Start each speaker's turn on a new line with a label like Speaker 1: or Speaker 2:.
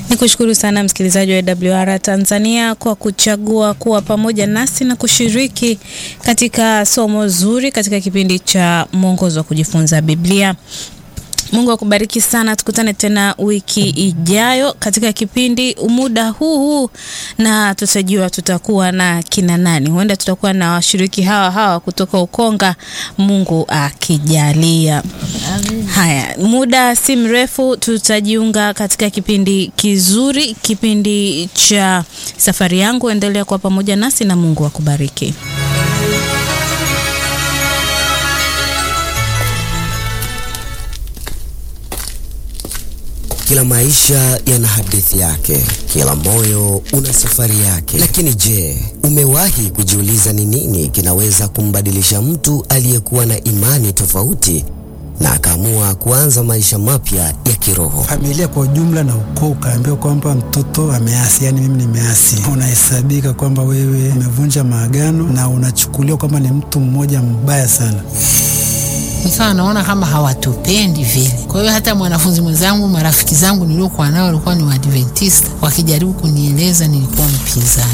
Speaker 1: Ni kushukuru sana msikilizaji wa AWR Tanzania kwa kuchagua kuwa pamoja nasi na kushiriki katika somo zuri katika kipindi cha mwongozo wa kujifunza Biblia. Mungu akubariki sana. Tukutane tena wiki ijayo katika kipindi muda huu huu, na tutajua tutakuwa na kina nani. Huenda tutakuwa na washiriki hawa hawa kutoka Ukonga, Mungu akijalia. Haya, muda si mrefu tutajiunga katika kipindi kizuri, kipindi cha safari yangu. Endelea kuwa pamoja nasi na Mungu akubariki.
Speaker 2: Kila maisha yana hadithi yake, kila moyo una safari yake. Lakini je, umewahi kujiuliza ni nini kinaweza kumbadilisha mtu aliyekuwa na imani tofauti na akaamua kuanza maisha mapya ya kiroho?
Speaker 3: Familia kwa ujumla na ukoo ukaambiwa kwamba mtoto ameasi, yani mimi nimeasi, unahesabika kwamba wewe umevunja maagano na unachukuliwa kwamba ni mtu mmoja mbaya sana
Speaker 4: nikawa naona kama hawatupendi vile. Kwa hiyo hata mwanafunzi mwenzangu, marafiki zangu niliokuwa nao walikuwa ni Waadventista, wakijaribu kunieleza nilikuwa mpinzani.